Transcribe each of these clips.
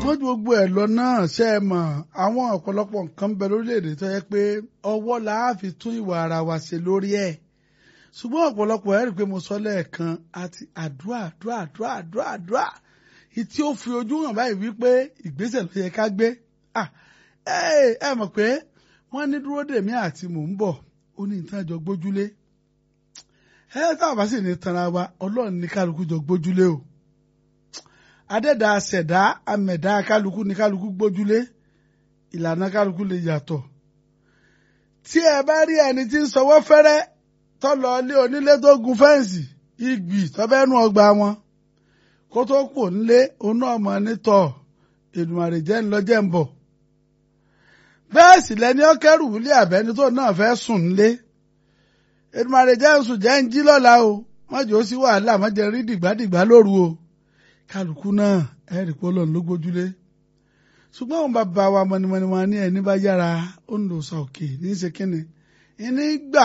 ṣùgbọ́n ju gbogbo ẹ̀ lọ náà ṣe é mọ̀ àwọn ọ̀pọ̀lọpọ̀ nǹkan ń bẹ lórílẹ̀‐èdè tó yẹ pé ọwọ́ la á fi tún ìwà ara wa ṣe lórí ẹ̀ ṣùgbọ́n ọ̀pọ̀lọpọ̀ ẹ̀ rí i pé mo sọ lẹ́ẹ̀kan àti àdúrà àdúrà àdúrà àdúrà àdúrà ìtí ó fi ojú hàn báyìí wípé ìgbésẹ̀ ló yẹ ká gbé ẹ mọ̀ pé wọ́n ní dúró dèmí àti mò ń bọ̀ ó ní nǹkan jọ gbójúlé ẹ táwọn bá sì ní tanra wa ọlọ́run ní kálukú jọ gbójúlé o adẹ́dà ṣẹ̀dá amẹ̀dá kálukú ní kálukú gbójúlé ìlànà kálukú lè yàtọ̀ tí ẹ bá rí ẹni tí ń sọwọ́ fẹ́rẹ́ tó lọ ilé onílé tó gun fẹ́ǹsì igbì tọ́bẹ́nu ọgbà wọn kó tó kù nílé òun náà mọ̀ nítọ̀ Èdùmàrè jẹ́ ńlọ́jẹ́ ń bọ̀ bẹ́ẹ̀ sì lẹni ọkẹ́rù wílé àbẹ́ni tó náà fẹ́ sùn nílé Èdùmàrè jẹ́ ń sùn jẹ́ ń jí lọ́la o mọ́jọ́ ó sí wàhálà mọ́jẹ́ rí dìgbàdìgbà lóru o kálukú náà ẹ̀rì pé ọlọ́run ló gbójúlé ṣùgbọ́n àwọn bàbá wa mọ̀nìmọ̀nì wọn ní ẹni bá yára ó ń lò sọ òkè ní í ṣe kínni ìní gbà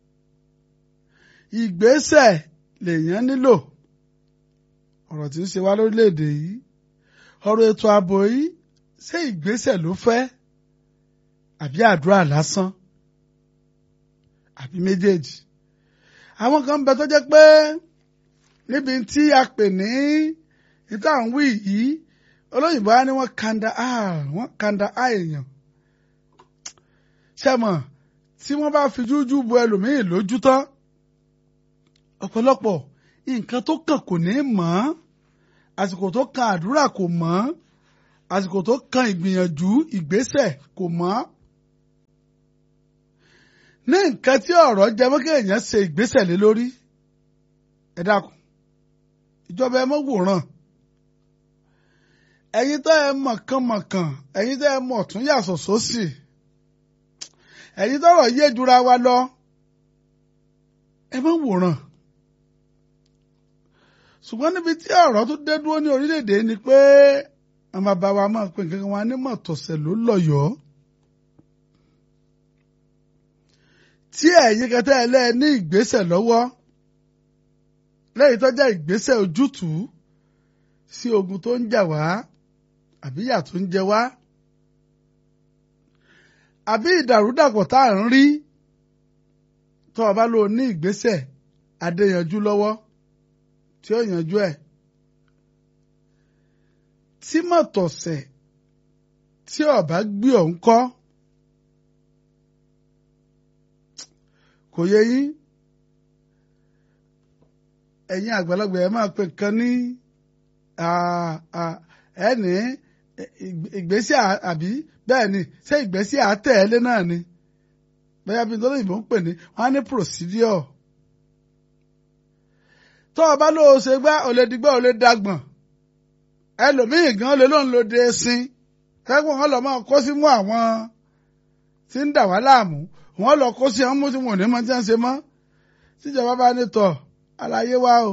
ìgbésẹ̀ lèèyàn nílò ọ̀rọ̀ tí ń ṣe wá lórílẹ̀‐èdè yìí ọ̀rọ̀ ètò ààbò yìí ṣé ìgbésẹ̀ ló fẹ́ àbí àdúrà lásán àbí méjèèjì àwọn kan ń bẹ tó jẹ́ pé níbi tí a pè ní níta ń wí yìí olóyìnbó á ní wọ́n kanda á wọ́n kanda á èèyàn ṣẹ́mọ̀ tí wọ́n bá fi jújú bo ẹlòmíì lójú tán ọ̀pọ̀lọpọ̀ nǹkan tó kàn kò ní mọ̀ àsìkò tó kan àdúrà kò mọ̀ àsìkò tó kan ìgbìyànjú ìgbésẹ̀ kò mọ̀ ní nǹkan tí ọ̀rọ̀ jẹ mọ́ kéèyàn ṣe ìgbésẹ̀ lé lórí ẹ dákun ìjọba ẹ mọ́ wòran ẹ̀yin tó ẹ mọ̀kànmọ̀kàn ẹ̀yin tó ẹ mọ̀ tún yàtọ̀ sósì ẹ̀yin tọ́rọ̀ yé jura wa lọ ẹ mọ́ wòran ṣùgbọ́n níbi tí ọ̀rọ̀ tó dé dúró ní orílẹ̀-èdè ni pé àwọn bàbá wa máa pè nǹkan wa ní mọ̀tọ̀sẹ̀ ló lọ́yọ̀ọ́ tí ẹ̀yin kẹtẹ́ ẹ lẹ́ẹ̀ ní ìgbésẹ̀ lọ́wọ́ lẹ́yìn tó jẹ́ ìgbésẹ̀ ojútùú sí ogun tó ń jà wá àbí ìyà tó ń jẹ wá àbí ìdàrúdàpọ̀ tá à ń rí tó o bá lò ní ìgbésẹ̀ adéyanjú lọ́wọ́ tí ó yanjú ẹ̀ tí mọ̀tọ̀sẹ̀ tí o bá gbé ọ̀hún kọ́ kò yẹ yín ẹ̀yin àgbàlagbà ẹ̀ máa pè nǹkan ní ẹni ìgbésẹ̀ àbí bẹ́ẹ̀ ni ṣé ìgbésẹ̀ àtẹ̀lé náà ni bẹ́ẹ̀ bí nítorí ìbò ń pè ní wọ́n á ní procedure tó o bá lóo ṣe gbá ò lè digbá ò lè dagbọ̀n ẹlòmíì gan lè lóun lo de sin kẹ́gbọ́n wọn lọ máa kó sí mú àwọn tí ń dà wá láàmú wọn lọ kó sí àwọn mú tí wọn ò ní mọ tí wọn ṣe mọ́ tíjọba bá ní tọ̀ àlàyé wa o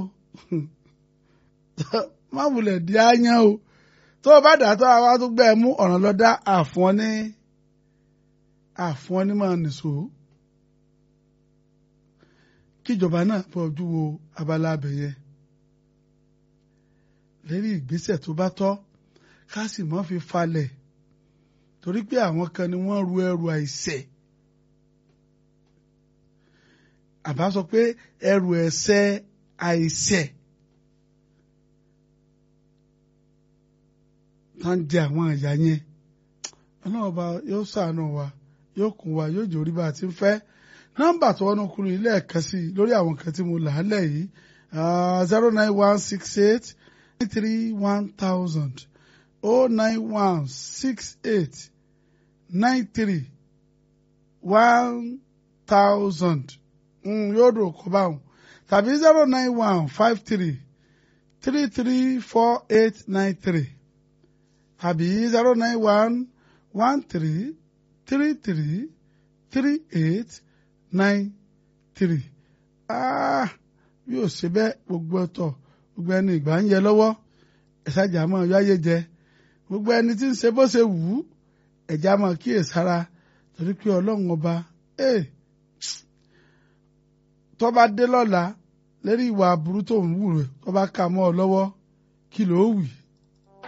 má wulẹ̀ di áyán o tó o bá dà tó àwa tó gbẹ́ ẹ mú ọ̀ràn lọ dá àfọ́n ní àfọ́n ní máa nìṣó kíjọba náà bọ̀ ojú wo abala abẹ yẹn lérí ìgbésẹ̀ tó bá tọ́ ká sì mọ́ fi falẹ̀ torí pé àwọn kan ni wọ́n ru ẹrù àìṣẹ̀ àbá sọ pé ẹrù ẹ̀ṣẹ̀ àìṣẹ̀ tá ń jẹ àwọn àyà yẹn ọlọ́run ọba yóò ṣàánú wa yóò kún wa yóò jòrí bá a ti ń fẹ́ nọ́mbà tó wọnú kúrò ilé ẹ̀ka sí i lórí àwọn nǹkan tí mo là á lẹ̀ yìí zero nine one six eight three one thousand oh nine one six eight nine three one thousand yóò dùn kó báwọn tàbí zero nine one five three three three four eight nine three tàbí zero nine one one three three three three eight nine three ah bí o ṣe bẹ́ẹ̀ gbogbo ẹ̀tọ́ gbogbo ẹni ìgbà ń yẹ lọ́wọ́ ẹ̀sàjà máa yáyé jẹ gbogbo ẹni tí ń ṣe bó ṣe wù ú ẹ̀já máa kíyèsára torí pé ọlọ́run ọba tó bá dé lọ́la lérí ìwà aburú tó ń wù rẹ̀ tó bá kà mọ́ ọ lọ́wọ́ kí ló wì í.